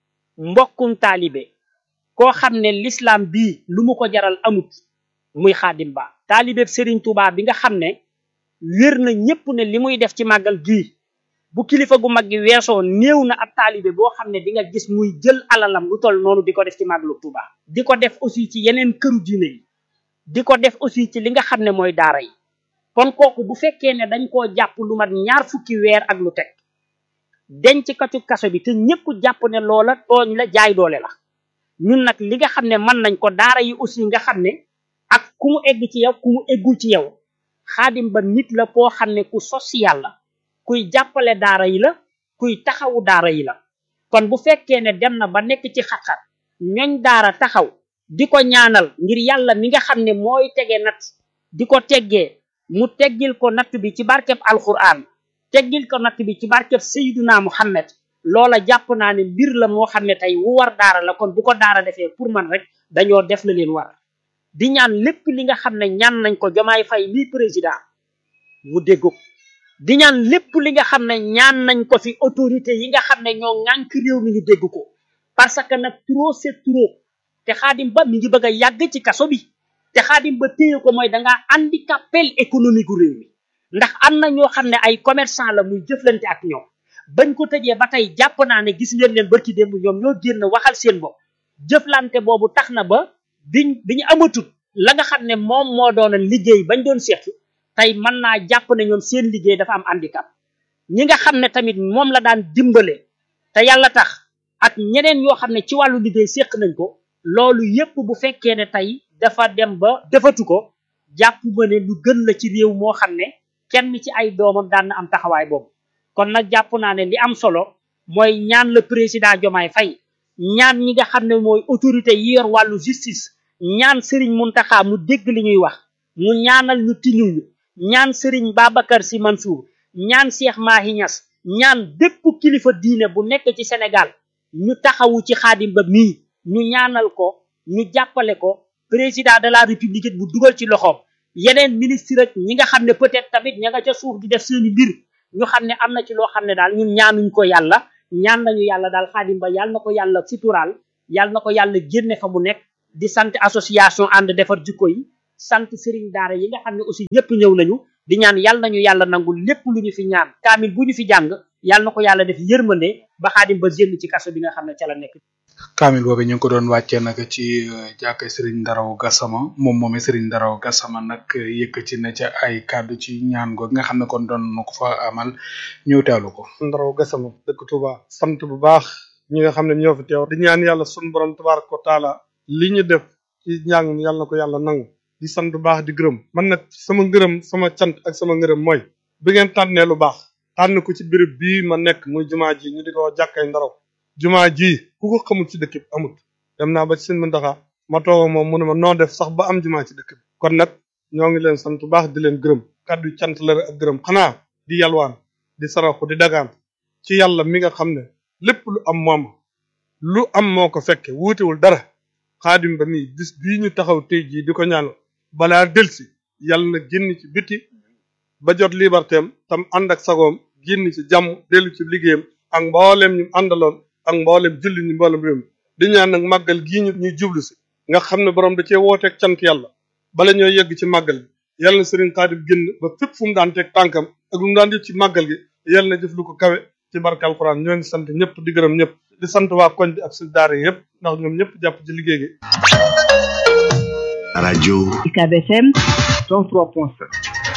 mbokkum taalibe koo xam ne l'islam bii lu mu ko jaral amut muy Xaadim Ba taalibe Serigne Touba bi nga xam ne wér na ñépp ne li muy def ci màggal gii bu kilifa gu mag gi weesoo néew na ab taalibe boo xam ne di nga gis muy jël alalam lu toll noonu di ko def ci màggalu Touba di ko def aussi ci yeneen këru diine yi di ko def aussi ci li nga xam ne mooy daara yi kon kooku bu fekkee ne dañ koo jàpp lu mat ñaar fukki weer ak lu teg denc katu kaso bi te ñëpp jàpp ne loola tooñ la jaay doole la ñun nag li nga xam ne mën nañ ko daara yi aussi nga xam ne ak ku mu egg ci yow ku mu eggul ci yow Xaadim Ba nit la koo xam ne ku social la kuy jàppale daara yi la kuy taxawu daara yi la kon bu fekkee ne dem na ba nekk ci xat-xat ñoñ daara taxaw di ko ñaanal ngir yàlla mi nga xam ne mooy tege nat di ko teggee mu teggil ko natt bi ci barkeb alquran teggil ko natt bi ci barkeb sayyiduna muhammad loola jàpp naa ne mbir la moo xam ne tey wu war daara la kon bu ko daara defee pour man rek dañoo def la leen war di ñaan lépp li nga xam ne ñaan nañ ko jomaay fay lii président mu dégg ko di ñaan lépp li nga xam ne ñaan nañ ko fi autorité yi nga xam ne ñoo ŋànk réew mi ñu dégg ko parce que nag trop c'est trop te Xaadim Ba mi ngi bëgg a yàgg ci kaso bi te Xaadim Ba téye ko mooy dangaa handicapé économique gu réew mi ndax am na ñoo xam ne ay commerçant la muy jëflante ak ñoom bañ ko tëjee ba tey jàpp naa ne gis ngeen leen barki démb ñoom ñoo génn waxal seen bopp jëflante boobu tax na ba biñ bi ñu amatut la nga xam ne moom moo doon liggéey bañ doon seq tey mën naa jàpp ne ñoom seen liggéey dafa am handicap ñi nga xam ne tamit moom la daan dimbale te yàlla tax ak ñeneen yoo xam ne ci wàllu liggéey seq nañ ko loolu yépp bu fekkee ne tey dafa dem ba defatu ko jàpp ma ne lu gën la ci réew moo xam ne kenn ci ay doomam daan na am taxawaay boobu kon nag jàpp naa ne li am solo mooy ñaan le président Diomaye Faye ñaan ñi nga xam ne mooy autorité yi yor wàllu justice ñaan Serigne Mountakha mu dégg li ñuy wax mu ñaanal ñu tiñuñu ñaan Serigne Babacar Sy Mansour ñaan Cheikh Mahi Niass ñaan bépp kilifa diine bu nekk ci Sénégal ñu taxawu ci Xaadim Ba mii ñu ñaanal ko ñu jàppale ko président de la république bu dugal ci loxoom yeneen ministre ak ñi nga xam ne peut-être tamit ña nga ca suuf di def seeni mbir ñu xam ne am na ci loo xam ne daal ñun ñaanuñ ko yàlla ñaan nañu yàlla daal Xaadim Ba yàlla na ko yàlla suturaal yàlla na ko yàlla génne fa mu nekk di sant association ànd defar jikko yi sant sëriñ daara yi nga xam ne aussi ñëpp ñëw nañu di ñaan yàlla nañu yàlla nangul lépp lu ñu fi ñaan kaamil bu ñu fi jàng yàlla na ko yàlla def yërmande ba Xaadim Ba génn ci kaso bi nga xam ne ca la nekk kaamil boobu ñu ngi ko doon wàccee nag ci jàkka Serigne Ndaraw Gassama moom moomee Serigne Ndaraw Gassama nag yëkkati na ca ay kàddu ci ñaan go nga xam ne kon doon na ko fa amal ñëw teewlu ko. Ndaraw Gassama dëkk Touba sant bu baax ñi nga xam ne ñoo fi teew di ñaan yàlla sunu borom tabaaraka wa taala li ñu def ci njàng mi yàlla na ko yàlla nangu di sant bu baax di gërëm man nag sama ngërëm sama cant ak sama ngërëm mooy bi ngeen tànnee lu baax tànn ko ci béréb bii ma nekk muy jumaa ji ñu di ko jàkkay Ndaraw jumaa ji ku ko xamul ci dëkk bi amut dem naa ba ci seen Muntaxa ma toog moom mu ne ma noo def sax ba am jumaa ci dëkk bi kon nag ñoo ngi leen sant bu baax di leen gërëm kàddu cant la ak gërëm xanaa di yalwaan di saraxu di dagaan ci yàlla mi nga xam ne lépp lu am moom lu am moo ko fekke wuutewul dara Xaadim Ba mii bis bii ñu taxaw tey jii di ko ñaan balaa delsi yàlla na génn ci biti ba jot libertéem tam ànd ak sagoom génn ci jàmm dellu ci liggéeyam ak mboolem ñu àndaloon ak mboolem julli ñu mboolem réew mi di ñaan nag màggal gii ñu ñuy jublu si nga xam ne borom da cee wooteeg cant yàlla bala ñoo yegg ci màggal gi yàlla na sëriñ Xaadim génn ba fépp fu mu daan teg tànkam ak lu mu daan def ci màggal gi yàlla na jëf lu ko kawe ci barke alquran ñoo ngi sant ñëpp di gërëm ñëpp di sant waa koñ bi ak suñu daara yëpp ndax ñoom ñëpp jàpp ci liggéey gi. rajo UCAB FM 103.7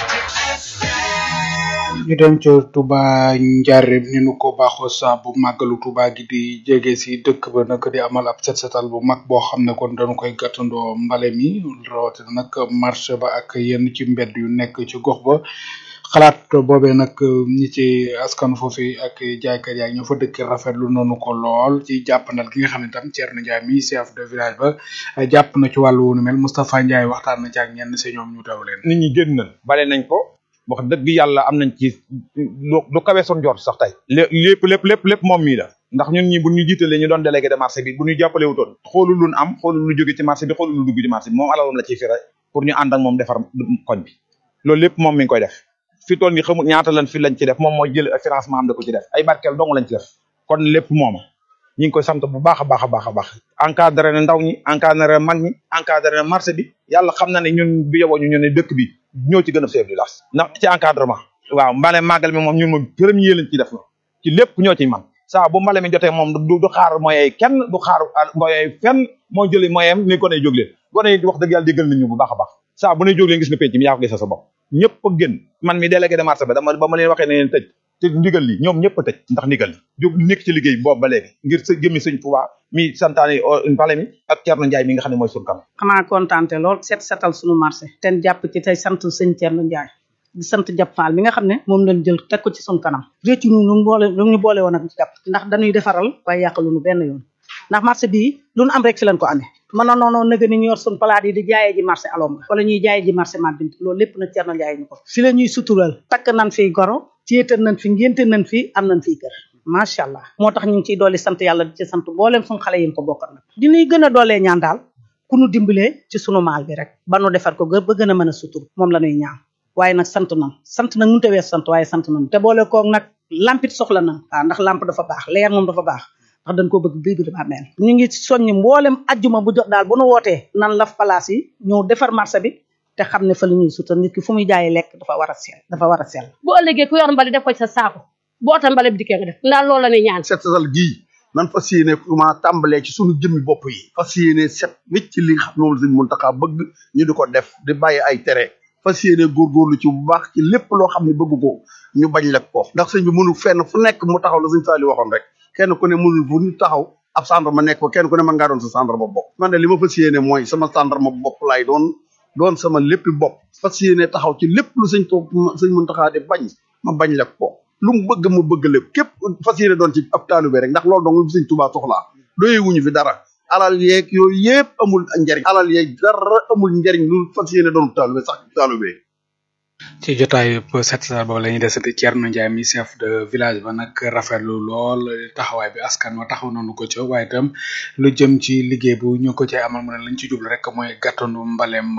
ñu dem ca Touba Njaareem ni nu ko baaxoo saa bu màggalu Touba gi di jege si dëkk ba nag di amal ab set setal bu mag boo xam ne kon dañu koy gàttandoo mbale mi rawatina nag marché ba ak yenn ci mbedd yu nekk ci gox ba xalaat boobee nag ñi ci askan foofu ak jaaykat yaa ñoo fa dëkk rafetlu noonu ko lool ci jàppandal gi nga xam ne tam Thierno Ndiaye mi chef de village ba jàpp na ci wàllu wunu mel Moustapha Ndiaye waxtaan na ci ak ñenn si ñoom ñu taw leen. nit ñi génn nañ bale nañ ko wax dëgg yàlla am nañ ci lu lu kawe son jort sax tey lépp lépp lépp lépp moom mii la ndax ñun ñi bu ñu jiitalee ñu doon délégué de marché bi bu ñu jàppale wutoon xoolul lu am xoolul lu jóge ci marché bi xoolul lu dugg ci marché bi moom alalam la ciy fira pour ñu ànd ak moom defar koñ bi loolu lépp moom mi ngi koy def fi toll ni xamul ñaata lan fi lañ ci def moom mooy jël financement am da ko ci def ay barkeel dong lañ ci def kon lépp mooma ñi ngi koy sant bu baax a baax a baax a baax encadré na ndaw ñi encadré na mag ñi encadré na marché bi yàlla xam na ne ñun bi yoboo ñu ñu ne dëkk bi ñoo ci gën a chef du village ndax ci encadrement waaw mbale màggal mi moom ñun moom premier lañ ci def na ci lépp ñoo ciy man saa bu mbale mi jotee moom du du xaar moyen kenn du xaar moyen fenn moo jëli moyen ni gone yi jóg leen gone yi wax dëgg yàlla déggal nañu bu baax a baax saa bu ne jóg leen gis na penc mi yaa ko gisal sa bopp ñëpp a génn man mi délégué de marché ba dama ba ma leen waxee ne leen tëj te ndigal li ñoom ñëpp a tëj ndax ndigal li jóg nekk ci liggéey boobu ba léegi ngir sa jëmmi sëñ Tuubaa mi santaane mbale mi ak Thierno Ndiaye mi nga xam ne mooy suñu kanam xanaa kontaante lool set setal suñu marché ten jàpp ci tey sant sëñ Thierno Ndiaye di sant Jap Fall mi nga xam ne moom lañ jël teg ko ci suñu kanam réccu ñu lu boole lu ñu boole woon ak jàpp ndax dañuy defaral waaye yàqaluñu benn yoon ndax marché bii lu nu am rek fi lañ ko amee mën na noonu nëga ni ñu yor suñ palaat yi di jaayee ji marché alom nga wala ñuy jaayee ji marché ma bint loolu lépp nag Thierno Ndiaye ñu ko fi la ñuy sutural takk nañ fi goro céetal nañ fi ngénte nañ fi am nañ fi kër macha allah moo tax ñu ngi ciy dooli sant yàlla di ci sant booleem suñu xale yi ko bokkal nag diñuy gën a doolee ñaan daal ku nu dimbalee ci sunu maal bi rek ba nu defar ko gë ba gën a mën a sutur moom la ñuy ñaan waaye nag sant nañ sant nag mënut a wees sant waaye sant nañ te boole koog nag lampit soxla nañ waaw ndax lamp dafa baax leer moom dafa baax ndax dañ koo bëgg bii bi dafa mel ñu ngi soññ mboolem ajjuma bu jot daal bu nu wootee nan laf place yi ñëw defar marché bi te xam ne fa la ñuy sutal nit ki fu muy jaayee lekk dafa war a sell dafa war a sell bu ëllëgee ku yor mbali def ko ci sa saako bu otal mbali bi dikkee nga def ndax loolu la ñuy ñaan set setal gii nan fas yéene ma tàmbalee ci suñu jëmmi bopp yi fas yéene set wicc li nga xam ne moom la Sëñ Muntaxa bëgg ñu di ko def di bàyyi ay tere fas yéene góorgóorlu ci bu baax ci lépp loo xam ne bëgg ko ñu bañ la ko ndax sëñ bi mënul fenn fu nekk mu taxaw la sëñ Saali waxoon rek kenn ku ne mënul fu ñu taxaw ab gendarme nekk ko kenn ku ne mën ngaa doon sa gendarme bopp man de li ma fas yéene mooy sama gendarme bopp laay doon doon sama léppi bopp fas yéene taxaw ci lépp lu sëñ to sëñ Muntaxa di bañ ma bañ la ko lu mu bëgg mu bëgg lépp képp fas yéene doon ci ab taalibe rek ndax loolu dong lu fi sëñ Tuubaa soxlaa doyee wuñu fi dara alal yeeg yooyu yëpp amul njariñ alal yeeg dara amul njariñ lu fas yéene doon taalibe sax taalibe ci jotaay set setal boobu la ñuy desati Thierno Ndiaye mi chef de village ba nag rafetlu lool taxawaay bi askan wa taxaw nañu ko ca waaye itam lu jëm ci liggéey bu ñu ko cay amal mu ne lañ ci jublu rek mooy gàttandu mbalem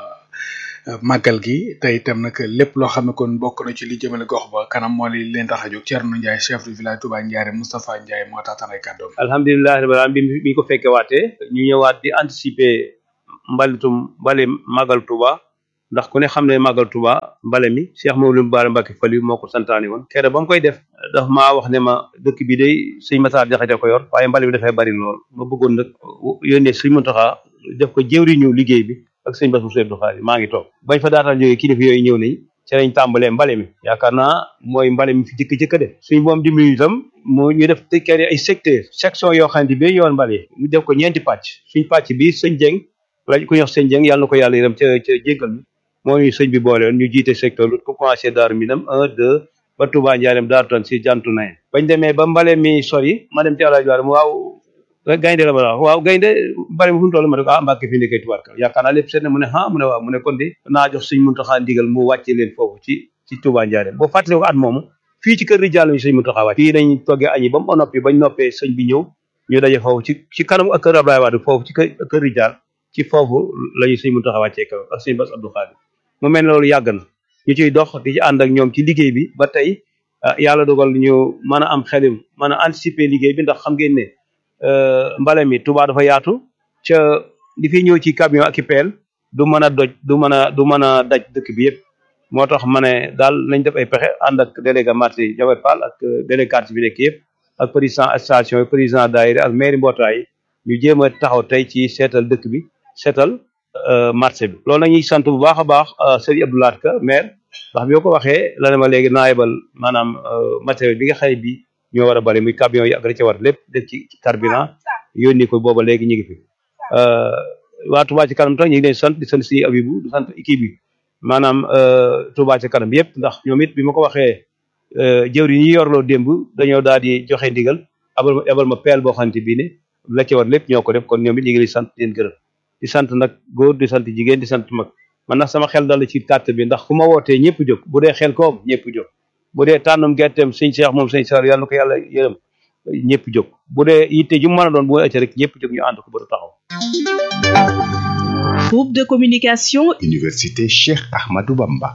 màggal gi te itam nag lépp loo xam ne kon bokk na ci li jëmale gox ba kanam moo li leen tax a jóg Thierno Ndiaye chef de village Touba Ndiare Moustapha Ndiaye moo tax tanay kàddoom alhamdulilah rabbil alamin bi bi ñu ko fekke waatee ñu ñëwaat di anticiper mbalitum mbale màggal Touba ndax ku ne xam ne màggal Touba mbale mi Cheikh Mawlum Bara Mbacké Fali moo ko santaani woon kere ba mu koy def daf maa wax ne ma dëkk bi day sëñ Matar Jaxate ko yor waaye mbale bi dafay bari lool ma bëggoon nag yónnee sëñ Muntaxa def ko jëwriñu liggéey bi ak sëñ Bass Moussa Abdou Khadre maa ngi toog bañ fa daataan jógee kilifa yooyu ñëw nañ ci lañ tàmbalee mbale mi yaakaar naa mooy mbale mi fi jëkk jëkk def suñ moom dimbali itam moo ñu def tëkkee ay secteur section yoo xam ne bi yoon mbale ñu def ko ñeenti pàcc suñ pàcc bi sëñ Jeng la ku ñuy wax sëñ Jeng yàlla na ko yàlla yërëm ca ca jéggal mi moo ñu sëñ bi boole woon ñu jiite secteur lu ko commencé daaru minam un deux ba Touba Ndiarème daaru tan si jantu naye bañ demee ba mbale mi sori ma dem ci àlaaj waar waaw gaynde la ma wax waaw gaynde mbale mi fu mu toll ma ne ko ah Mbàkke fi nekkee tubaarka yaakaar naa lépp seet na mu ne ah mu ne waaw mu ne kon de naa jox sëñ Muntaxa ndigal mu wàcce leen foofu ci ci Touba Ndiarème boo fàttali ko at moomu fii ci kër Rijal ñu sëñ Muntaxa wàcc fii nañ toggee añi ba mu noppi bañ noppee sëñ bi ñëw ñu daje foofu ci ci kanam ak kër Ablaye Wade foofu ci kër kër Rijal ci foofu la ñu sëñ Muntaxa wàccee kaw ak sëñ Bass Abdou Khadre mu mel ne loolu yàgg na ñu ciy dox di ci ànd ak ñoom ci liggéey bi ba tey yàlla dogal ñu mën a am xelim mën a anticiper liggéey bi ndax xam ngeen ne mbale mi Touba dafa yaatu ca li fi ñëw ci camion ak i peel du mën a doj du mën a du mën a daj dëkk bi yëpp moo tax ma ne daal nañ def ay pexe ànd ak délégué marché Jawar Fall ak délégué quartier bi nekk yëpp ak président station yi président daayira ak mairie mbootaay yi ñu jéem a taxaw tey ci seetal dëkk bi seetal marché bi loolu nañuy sant bu baax a baax Serigne Abdou Lahad Ka maire ndax bi ko waxee la ne ma léegi naa yebal maanaam matériel bi nga xëy bi ñoo war a bari muy camion yi ak la ca war lépp def ci carburant yónni ko booba léegi ñu ngi fi waa Touba ci kanam tax ñu ngi leen sant di sant si Abibu di sant équipe bi maanaam Touba ci kanam yëpp ndax ñoom it bi ma ko waxee jëwri ñi yorloo démb dañoo daal di joxe ndigal abal ma abal ma peel boo xamante bii ne la ca war lépp ñoo ko def kon ñoom it ñu ngi leen sant di leen gërëm di sant nag góor di sant jigéen di sant mag man nag sama xel dal ci carte bi ndax ku ma wootee ñëpp jóg bu dee xel koom ñëpp jóg bu dee tànnum gerteem sëñ Cheikh moom sëñ Sar yàlla na ko yàlla yërëm ñëpp jóg bu dee yitte ju mën a doon bu ëcc rek ñëpp jóg ñu ànd ko ba du taxaw groupe de communication Université Cheikh Ahmadou Bamba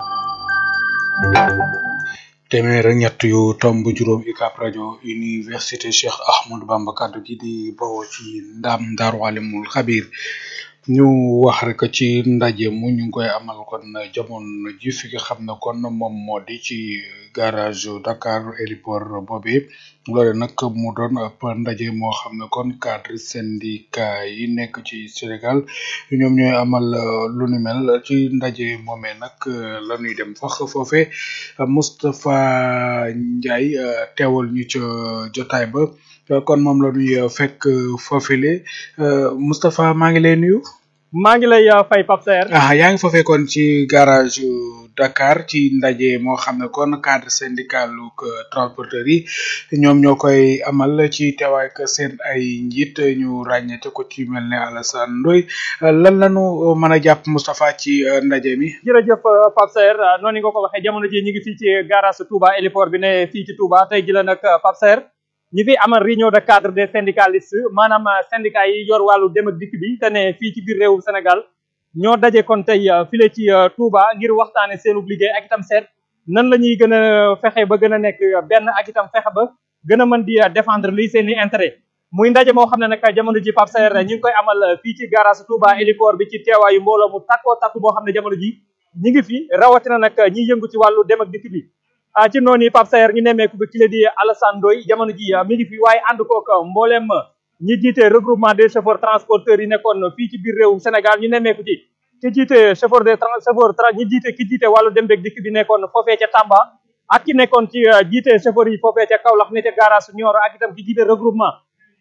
téeméer ak ñett yu tomb juróom UCAB rajo université Cheikh Ahmadou Bamba kaddu gi di bawoo ci ndam Daaru Alimul Xabir ñu wax rek ci ndaje mu ñu ngi koy amal kon jamono ji fi nga xam ne kon moom moo di ci garage Dakar héliport boobu loole nag mu doon ab ndaje moo xam ne kon cadre syndicat yi nekk ci Sénégal ñoom ñooy amal lu ni mel ci ndaje moomee nag la ñuy dem fax foofe Moustapha Ndiaye teewal ñu ca jotaay ba kon moom la ñuy fekk foofile Moustapha maa ngi lay nuyu. maa ngi lay fay Pape Saer. ah yaa ngi foofee kon ci garage Dakar ci ndaje moo xam ne kon cadre syndical transporteur yi ñoom ñoo koy amal ci teewaay ak seen ay njiit ñu ràññeete ko ci mel ne Alassane Ndoye lan lañu mën a jàpp Moustapha ci ndaje mi. jërëjëf Pape Saer noonu nga ko waxee jamono ji ñu ngi fii ci garage Touba héliport bi ne fii ci Touba tey ji la nag Pape Saer ñi fi amal réunion de cadre des syndicalistes maanaam syndicat yi yor wàllu dem ak dikk bi te ne fii ci biir réewum Sénégal ñoo daje kon tey file ci Touba ngir waxtaane seenub liggéey ak itam seet nan la ñuy gën a fexe ba gën a nekk benn ak itam fexe ba gën a mën di défendre lii seen i intérêt muy ndaje moo xam ne nag jamono ji Pape Saer ñu ngi koy amal fii ci garage Touba héliport bi ci teewaayu mbooloo mu takkoo takku boo xam ne jamono ji ñi ngi fi rawatina nag ñiy yëngu ci wàllu dem ak dikk bi ah ci noonu yi Pape Saer ñu nemmeeku bi ki la di Alassane Ndoye jamono ji mi ngi fi waaye ànd kook mbooleem ñi jiite regroupement des chauffeurs transporteurs yi nekkoon fii ci biir réewum Sénégal ñu nemmeeku ci ki jiite chauffeur des chauffeur ñi jiite ki jiite wàllu dem beeg dikk bi nekkoon foofee ca Tamba ak ki nekkoon ci jiite chauffeur yi foofee ca Kaolack ne ca garage Nioro ak itam ki jiite regroupement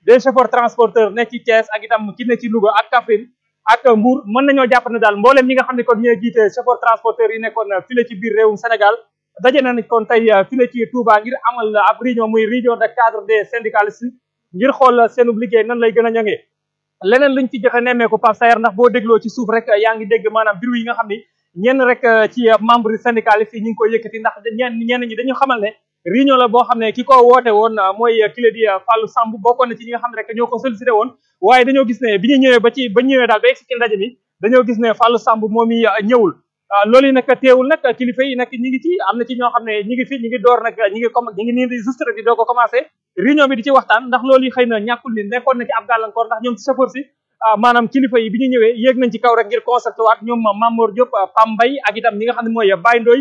des chauffeurs transporteurs ne ci Thiès ak itam ki ne ci Louga ak Kaffrine ak Mbour mën nañoo jàpp ne daal mbooleem ñi nga xam ne kon ñooy jiite chauffeur transporteurs yi nekkoon file ci biir réewum Sénégal daje nañ kon tey file ci Touba ngir amal ab réunion muy réunion de cadre des syndicalistes ngir xool seenub liggéey nan lay gën a ñoŋee leneen luñ ci joxe nemmeeku Pape Sayer ndax boo dégloo ci suuf rek yaa ngi dégg maanaam biru yi nga xam ni ñenn rek ci membre syndicaliste yi ñu ngi koy yëkkati ndax ñenn ñenn ñi dañu xamal ne réunion la boo xam ne ki ko woote woon mooy kile di Fallou Samb bokkoon na ci ñi nga xam ne rek ñoo ko sollicité woon waaye dañoo gis ne bi ñu ñëwee ba ci ba ñëwee daal ba egsi ci ndaje mi dañoo gis ne Fallou Samb moom i ñëwul loolu yi nag teewul nag kilifa yi nag ñi ngi ci am na ci ñoo xam ne ñi ngi fi ñi ngi door nag ñi ngi comme ñi ngi nii di juste rek di doo ko commencé réunion bi di ci waxtaan ndax loolu yi xëy na ñàkkul ni nekkoon na ci ab gàllankoor ndax ñoom ci chauffeur si maanaam kilifa yi bi ñu ñëwee yéeg nañ ci kaw rek ngir concerté waat ñoom Mamour Diop Pam Mbaye ak itam ñi nga xam ne mooy Baye Ndoye